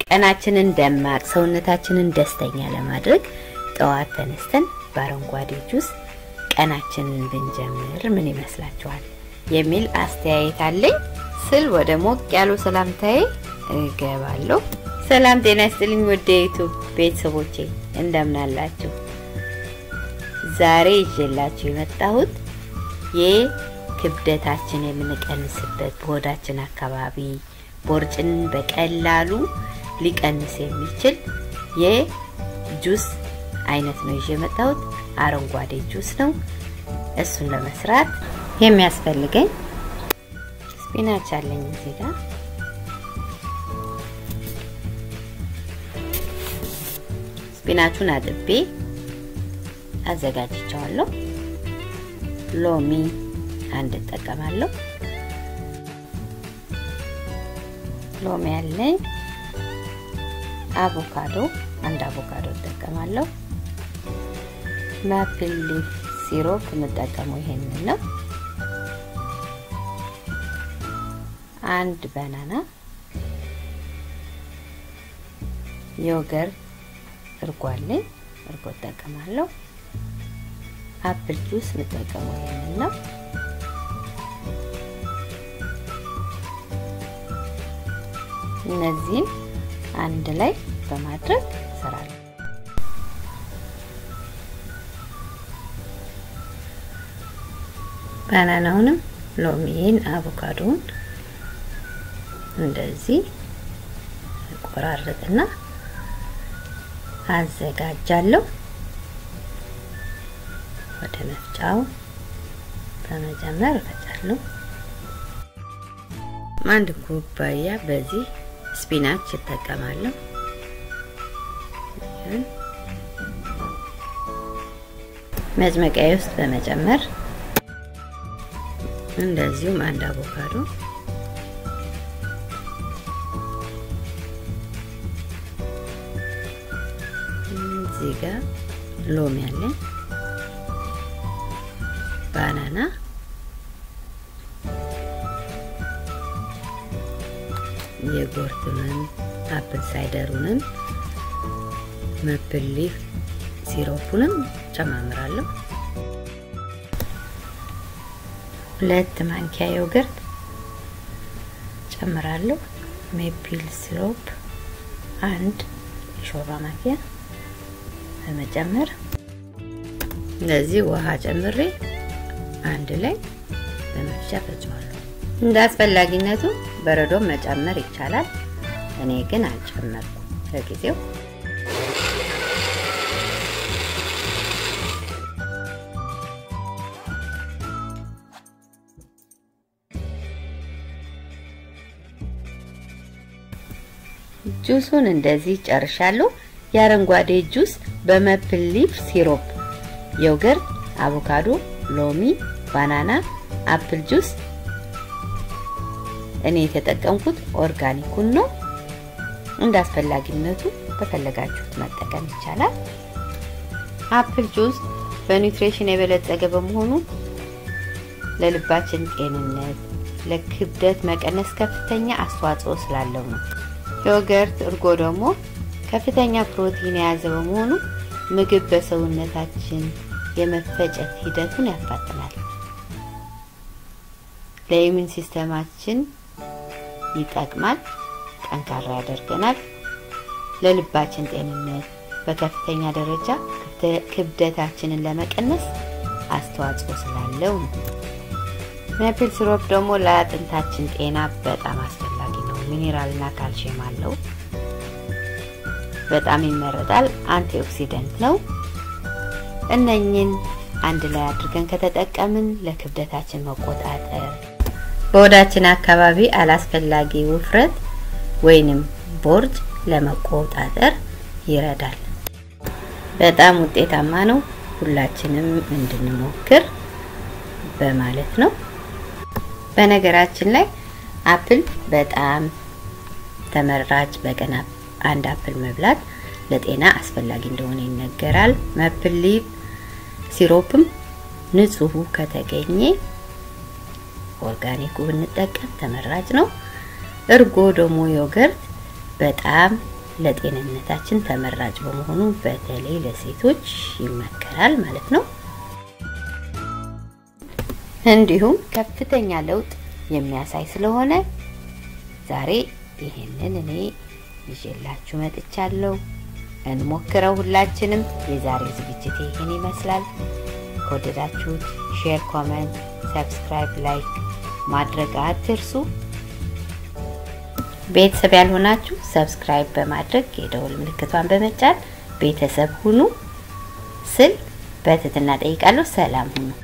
ቀናችንን ደማቅ ሰውነታችንን ደስተኛ ለማድረግ ጠዋት ተነስተን በአረንጓዴ ጁስ ቀናችንን ብንጀምር ምን ይመስላችኋል? የሚል አስተያየት አለኝ ስል ወደ ሞቅ ያሉ ሰላምታዬ እገባለሁ። ሰላም ጤና ይስጥልኝ ወደ ዩቱብ ቤተሰቦቼ እንደምን አላችሁ? ዛሬ ይዤላችሁ የመጣሁት የክብደታችን የምንቀንስበት በሆዳችን አካባቢ ቦርጭን በቀላሉ ሊቀንስ የሚችል የጁስ አይነት ነው ይዤ የመጣሁት። አረንጓዴ ጁስ ነው። እሱን ለመስራት የሚያስፈልገኝ ስፒናች አለኝ እዚህ ጋር ስፒናቹን አጥቤ አዘጋጅቸዋለሁ። ሎሚ አንድ እጠቀማለሁ። ሎሚ አለኝ። አቮካዶ አንድ አቮካዶ እጠቀማለሁ። ማፕል ሊፍ ሲሮፕ የምጠቀመው ይሄንን ነው። አንድ ባናና፣ ዮገርት፣ እርጎ አለኝ። እርጎ እጠቀማለሁ። አፕል ጁስ የምጠቀመው ይሄንን ነው። እነዚህን አንድ ላይ በማድረግ እሰራለሁ። ባናናውንም ሎሚን አቮካዶውን እንደዚህ ቆራርጥና አዘጋጃለሁ። ወደ መፍጫው በመጀመር እፈጫለሁ። አንድ ኩባያ በዚህ ስፒናች እጠቀማለሁ። መጭመቂያ ውስጥ በመጨመር እንደዚሁም አንድ አቮካዶ እዚህ ጋር ሎሚ አለኝ፣ ባናና የጎርቱንም አፕል ሳይደሩንም መፕል ሊፍ ሲሮፑንም ጨማምራለሁ። ሁለት ማንኪያ ዮገርት ጨምራለሁ። ሜፕል ሲሮፕ አንድ የሾርባ ማንኪያ በመጨመር እንደዚህ ውሃ ጨምሬ አንድ ላይ በመፍጫ ፈጨዋለሁ። እንደ አስፈላጊነቱ በረዶም መጨመር ይቻላል። እኔ ግን አልጨመርኩም ለጊዜው። ጁሱን እንደዚህ ጨርሻለሁ። የአረንጓዴ ጁስ በመፕል ሊፍ ሲሮፕ፣ ዮገርት፣ አቮካዶ፣ ሎሚ፣ ባናና፣ አፕል ጁስ እኔ የተጠቀምኩት ኦርጋኒኩን ነው። እንደ አስፈላጊነቱ በፈለጋችሁት መጠቀም ይቻላል። አፕል ጁስ በኒውትሪሽን የበለጸገ በመሆኑ ለልባችን ጤንነት፣ ለክብደት መቀነስ ከፍተኛ አስተዋጽኦ ስላለው ነው። ዮገርት፣ እርጎ ደግሞ ከፍተኛ ፕሮቲን የያዘ በመሆኑ ምግብ በሰውነታችን የመፈጨት ሂደቱን ያፋጥናል። ለኢሚን ሲስተማችን ይጠቅማል፣ ጠንካራ ያደርገናል። ለልባችን ጤንነት በከፍተኛ ደረጃ ክብደታችንን ለመቀነስ አስተዋጽኦ ስላለው ነው። ሜፕል ሲሮፕ ደግሞ ለአጥንታችን ጤና በጣም አስፈላጊ ነው። ሚኔራልና ካልሲየም አለው። በጣም ይመረጣል። አንቲኦክሲደንት ነው። እነኝን አንድ ላይ አድርገን ከተጠቀምን ለክብደታችን መቆጣጠር በሆዳችን አካባቢ አላስፈላጊ ውፍረት ወይንም ቦርጭ ለመቆጣጠር ይረዳል። በጣም ውጤታማ ነው። ሁላችንም እንድንሞክር በማለት ነው። በነገራችን ላይ አፕል በጣም ተመራጭ፣ በቀን አንድ አፕል መብላት ለጤና አስፈላጊ እንደሆነ ይነገራል። መፕል ሊፍ ሲሮፕም ንጹሁ ከተገኘ ኦርጋኒኩ ብንጠቀም ተመራጭ ነው። እርጎ ደግሞ ዮገርት በጣም ለጤንነታችን ተመራጭ በመሆኑ በተለይ ለሴቶች ይመከራል ማለት ነው። እንዲሁም ከፍተኛ ለውጥ የሚያሳይ ስለሆነ ዛሬ ይሄንን እኔ ይዤላችሁ መጥቻለሁ። እንሞክረው ሁላችንም። የዛሬ ዝግጅት ይህን ይመስላል። ከወደዳችሁት ሼር፣ ኮመንት፣ ሰብስክራይብ፣ ላይክ ማድረግ አትርሱ። ቤተሰብ ያልሆናችሁ ሰብስክራይብ በማድረግ የደወል ምልክቷን በመጫን ቤተሰብ ሁኑ ስል በትህትና ጠይቃለሁ። ሰላም ሁኑ።